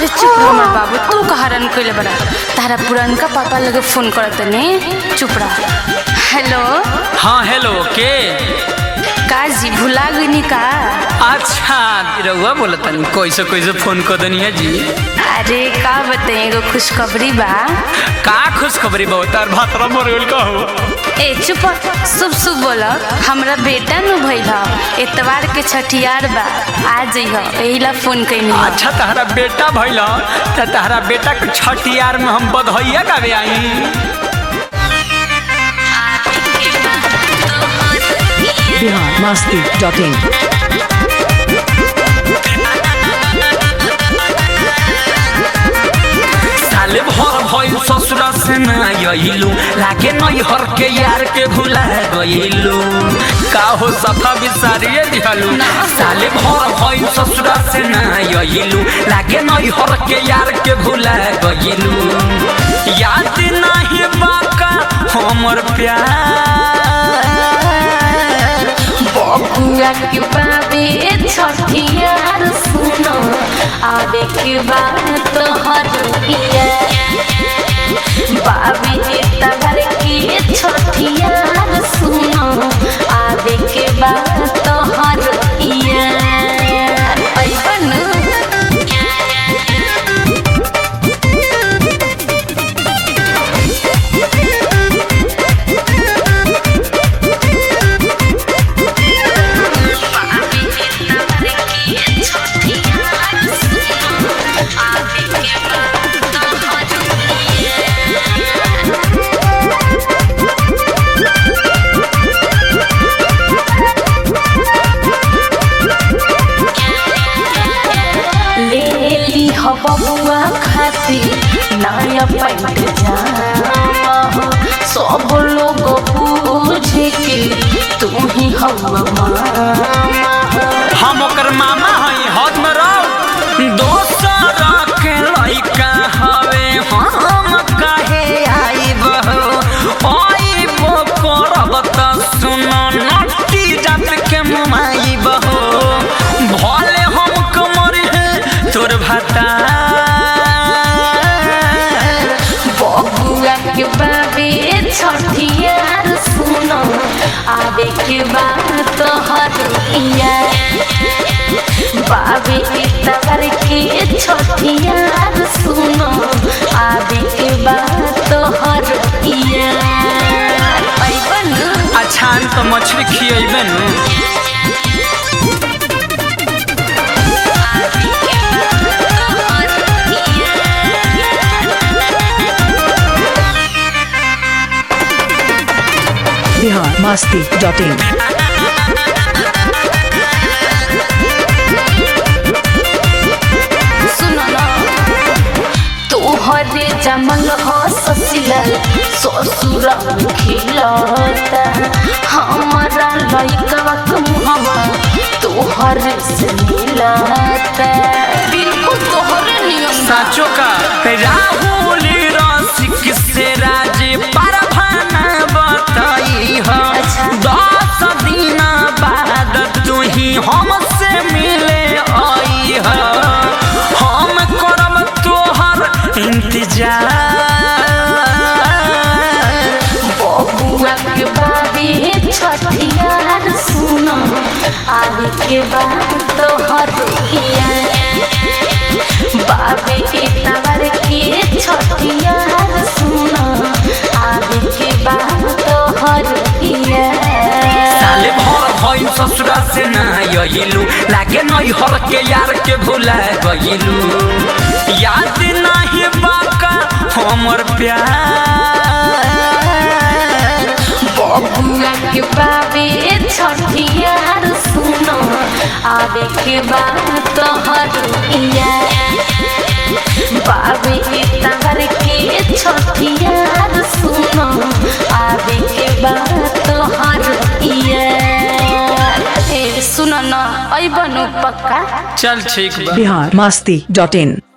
अरे चुप रह हमर बाबू तू का हरण कइले बड़ा तारा पुरनका पापा लगे फोन करत ने चुप रह हेलो हाँ हेलो के काजी भुला गइनी का अच्छा रउआ बोलत तनी कैसे कैसे फोन कर दनी है जी अरे का बताई एगो खुशखबरी बा का खुशखबरी बहुत तार भातरा मरल का हो ए चुप शुभ शुभ बोल हमरा बेटा नु भइल ह एतवार के छठियार बा आ जइह एहिला फोन कइनी ह। अच्छा तहरा बेटा भइल त तहरा बेटा के छठियार में हम बधैया गावे आई बिहार मस्ती डॉट इन साले भर भइल ससुरा से न आइलू लागे नई हर के यार के भुला गइलू का हो सफा बिसारिए दिहलू साले भर भइल ससुरा से न आइलू लागे नई हर के यार के भुला गइलू याद नाही बाका हमर प्यार बबुआ के बाबे छठियार सुनो आवे के बाद तो हर बाबे तबर के छठियार सुनो आवे के बाद तो हर अइबन ले ली हो बबुआ खातिर नया पैंट जामा हो सब लोग पूछे के तू ही हम मामा हो हम ओकर मामा हई हद में रहो दोसर के लइका हवे हम काहे आइब हो आइब करब त सुन नटी जात के मुमाइब हो भले हम कमर है तोर भाता बबुआ के बाबे छठियार सुनो आवे के बाद तो हर बाबे तबर के छठियार सुनो आवे के बाद तो हर अइबन अच्छा तो मछली खियेबे नु बिहार मस्ती डॉट इन सुनो ना तोहरे जमल हो ससिलल ससुर खिलता हमारा लइकवा के मुहवा तोहरे से मिलता बिल्कुल तोहरे नियम साचो का राहुल रसिक से राजे परभाना बताई हो अच्छा। दस दिन बाद तू ही हमसे मिले आई हो हम करब तोहर इंतजार बबुआ के बाबे छठियार सुनो आवे के बाद तो हर बाबे के तवर के छठियार सुनो आवे के बाद तो हर साले भर भइल ससुरा से ना आइलू लागे नई हर के यार के भुला गइलू याद नाही बाका हमर प्यार बबुआ के बाबे छठियार सुनो आवे के बाद तो हर बाबे तवर के छठियार सुनो आवे के बाद तो हर ए सुनो न अइबनु पक्का चल ठीक बा बिहार मस्ती डॉट इन